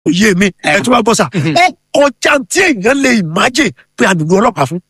òye mi ẹ tún wá bọ́ sà ó kọjá tí èèyàn lè ìmájè pé a nílò ọlọ́pàá fún.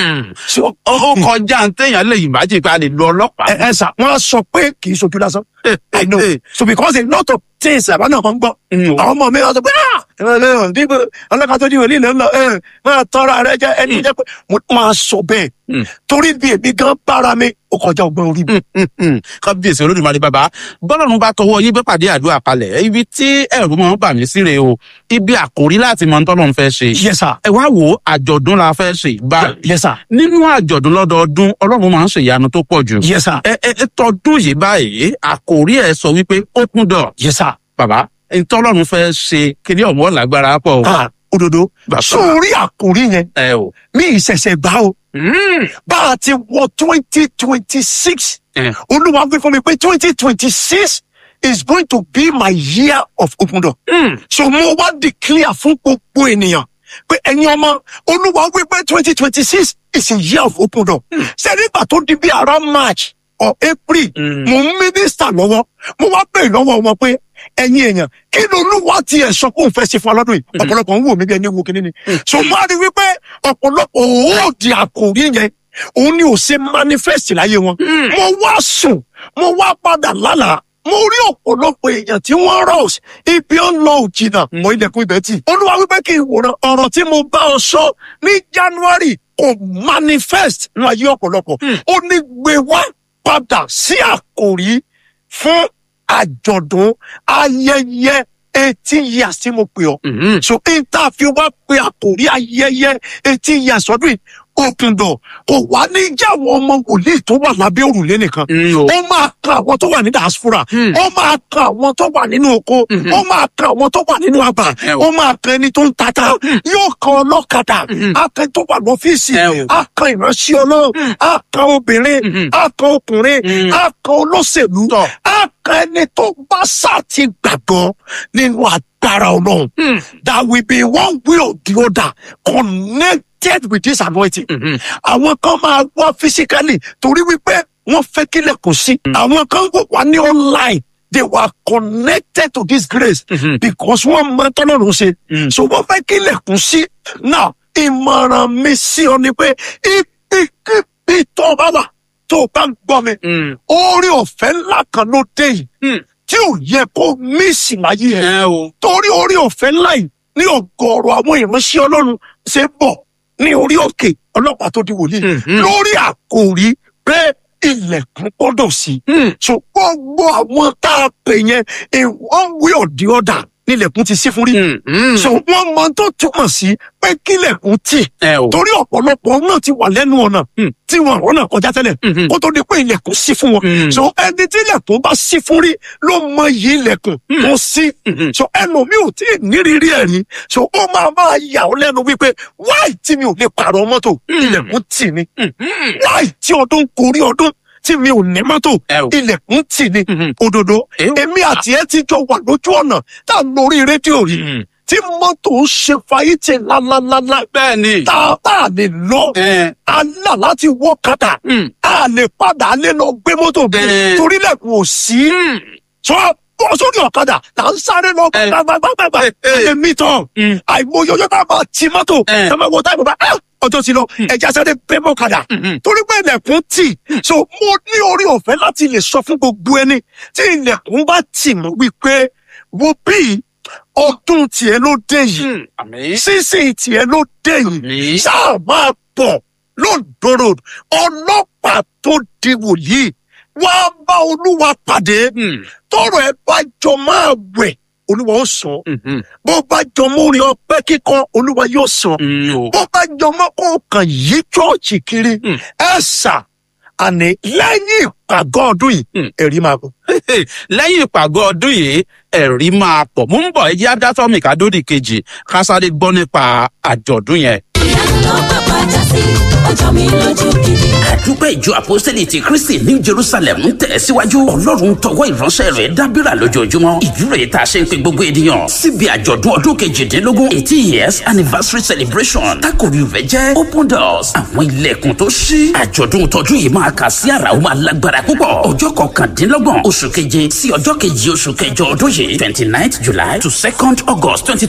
So, ó ó kọjá ń téèyàn lè ìmájì pé a lè lo ọlọ́pàá. ẹ ẹ sà wọn á sọ pé kì í sojú lásán i know so because a lot of things àbá náà kan gbọ́ Mm. àwọn ọmọ mi wá sọ pé ah ẹ ẹ ẹ dípò ọlọ́kà tó díwò lílẹ̀ ńlọ ẹ máa tọrọ rẹ jẹ ẹni jẹ pé mo máa sọ bẹ́ẹ̀ Mm. torí bí èmi gan bára mi ó kọjá ọgbọ́n orí mi. kábíyèsí olódùmarè bàbá bọ́lọ́run bá tọwọ́ yín bẹ́ pàdé àdúrà kalẹ̀ ibi tí ẹ̀rù máa ń bà mí síre o ibi àkórí láti mọ tọ́lọ́run fẹ́ ṣe. yes sir ẹ wá wo àjọ̀dún la fẹ́ ṣe báyìí. yes sir nínú àjọ̀dún lọ́dọọdún ọlọ́run máa ń ṣèyanu tó pọ̀ jù. yes sir ẹ ẹ ẹ tọdún yìí báyìí àkórí ẹ sọ wípé open door yes sir. bàbá ntọ́lọ́run fẹ́ ṣe kíní ọ̀mọ́ lágbára pọ̀ o. ah òdodo Bàbá. sórí àkòrí yẹn ẹ o. mi ìṣẹ̀ṣẹ̀ gbá o Mm. bá a ti wọ twenty twenty six Eh. olúwa wí fún mi pé twenty twenty six is going to be my year of open door. Mm. so mo wá declare fún gbogbo ènìyàn pé ẹ̀yin ọmọ olúwa wí pé twenty twenty six is a year of open door. ṣé nígbà tó di bí around march or april Mm. mo ń mínísítà lọ́wọ́ mo wá bẹ̀rẹ̀ lọ́wọ́ wọn pé ẹ̀yin èèyàn kí ló olúwa tiẹ̀ sọ pé òun fẹ́ ṣe fún ọlọ́dún yìí ọ̀pọ̀lọpọ̀ ń wò mí bí ẹni wo kíní ni. so mo á rí wípé ọ̀pọ̀lọpọ̀ òòdì àkòrí yẹn òun ni ò ṣe manifest láyé wọn. mo wá sùn mo wá padà lálàá mo rí ọ̀pọ̀lọpọ̀ èèyàn tí wọ́n rọ̀ ibi ó ń lọ òjìnà mọ ilẹ̀kùn ibẹ̀ tì. olúwa wípé kí n wòran ọ̀rọ̀ tí mo bá ọ sọ ní january kò manifest ní ayé ọ̀pọ̀lọpọ̀ ó ní gbé wá padà sí àkòrí fún àjọ̀dún ayẹyẹ eighteen years tí mo pè ọ́ Mm. so n ta fi wá pé àkòrí ayẹyẹ eighteen years ọdún yìí open door kò wá ní jáwọ́ ọmọ wòlíì tó wà lábẹ́ òrùlé nìkan Mm, o. ó máa kan àwọn tó wà ní diaspora Hmm. ó máa kan àwọn tó wà nínú oko Mhm. ó máa kan àwọn tó wà nínú àgbà Ẹ o. ó máa kan ẹni tó ń tata yóò kan ọlọ́kadà Mhm. á kan tó wà lọ́fíìsì Ẹ o. á kan ìránṣẹ́ ọlọ́run á kan obìnrin Mhm. á kan ọkùnrin Mhm. á kan olóṣèlú Tọ́. á kan ẹni tó bá sá ti gbàgbọ́ nínú agbára ọlọ́run Mm. that will be one way or the other connected with this anointing. Mhm. Àwọn kan máa wá physically torí wípé wọ́n fẹ́ kílẹ̀ kò sí. Àwọn kan wò wá ní online. They were connected to this grace Mhm. because wọ́n mọ tọ́lọ́run ṣe. Mm. So wọ́n fẹ́ kílẹ̀ kò sí. Now ìmọ̀ràn mi sí ọ ni pé ibi tó o bá wà tó o bá ń gbọ́ mi. Mm. Orí ọ̀fẹ́ ńlá kan ló dé yìí Mm. tí ò yẹ kó mísì láyé ẹ̀ ẹ o. torí orí ọ̀fẹ́ ńlá yìí ní ọ̀gọ̀ọ̀rọ̀ àwọn ìránṣẹ́ ọlọ́run ṣe bọ̀ ní orí òkè ọlọ́pàá tó di wòlíì Mhm. lórí àkòrí pé ilẹ̀kùn gbọ́dọ̀ sí. Mm. so gbogbo àwọn tá a pè yẹn in one way or the other nílẹ̀kùn ti sí fún rí. Mm. Mm. so wọ́n mọ tó túmọ̀ sí pé kílẹ̀kùn tì ẹ o. torí ọ̀pọ̀lọpọ̀ náà ti wà lẹ́nu ọ̀nà Mm. tí wọn ọ̀nà kọjá tẹ́lẹ̀ Mhm. kó tó di pé ilẹ̀kùn sí fún wọn. Mm. so ẹni tí ilẹ̀kùn bá sí fún rí ló mọ iyì ilẹ̀kùn tó sí. Mhm. so ẹlòmíì ò tí ì nírírí ẹ̀ rí so ó máa máa yà ọ́ lẹ́nu wípé wáì tí mi ò lè pààrọ̀ mọ́tò ilẹ̀kùn tì ní Mhm. wáì tí ọdún gorí ọdún tí mi ò ní mọ́tò Ẹ o. ilẹ̀kùn tì ní Mhm. òdodo Ẹ o. èmi àti ẹ ti jọ wà lójú ọ̀nà tá a lórí rédíò rí Mm. tí mọ́tò ń ṣe fàyítì lálálálá bẹ́ẹ̀ ni. tá a tá a lè lọ ẹ. a là láti wọ́ kàdà Mm. a lè padà a lè lọ gbé mọ́tò bí Bẹ́ẹ̀. torí lẹ́kùn ò sí Mm. sọ bọ́ sórí ọ̀kadà là ń sáré lọ Ẹ. gbàgbàgbàgbà Ẹ, ẹ. ẹ mi tán Mm. àìmọye ọjọ́ tá a máa ti mọ́tò Ẹ. ẹ máa wọ táìmù bá "Ah, ọjọ́ ti lọ ẹja sáré bẹ́ mọ́ kadà Mhm. torí pé ilẹ̀kùn tì so mo ní orí ọ̀fẹ́ láti lè sọ fún gbogbo ẹni tí ilẹ̀kùn bá tì mọ́ wípé wo bí ọdún tiẹ̀ ló dé yìí Mm. àmín. sísìn tiẹ̀ ló dé yìí àmín. sáà máa bọ̀ lóńdó road ọlọ́pàá tó di wòlíì wá bá olúwa pàdé Mm. tọrọ ẹ bá jọ máa wẹ̀ olúwa ó sọ Mhm. bó bá jọ mọ́ orin ọpẹ́ kíkọ olúwa yóò sọ Mm. o. bó bá jọ mọ́ kó kàn yí chọ́ọ̀chì kiri Mm. ẹ sà àní lẹ́yìn ìpàgọ́ ọdún yìí Mm. ẹ̀rí máa bọ̀. lẹ́yìn ìpàgọ́ ọdún yìí ẹ̀rí máa pọ̀ mú ń bọ̀ ẹ jẹ́ adátọ́mì kádódì kejì ká sáré gbọ́ nípa àjọ̀dún yẹn. ìyanu ló bàbá já sí ọjọ́ mi lójú gidi. àdúpẹ́ ìjọ àpọ́sítélì ti kristi ní jerusalem ń tẹ̀ síwájú ọlọ́run tọwọ́ ìránṣẹ́ rẹ̀ dábìrà lójoojúmọ́ ìdúró tá a ṣe ń pe gbogbo ènìyàn síbi àjọ̀dún ọdún kejìdínlógún eighty years anniversary celebration tákòrí rẹ̀ jẹ́ open doors àwọn ilẹ̀kùn tó ṣí àjọ̀dún tọdún yìí máa kà sí àrà ó máa lágbára púpọ̀ ọjọ́ kọkàndínlọ́gbọ̀n oṣù keje sí ọjọ́ kejì oṣù kẹjọ ọdún yìí twenty nine july to second august twenty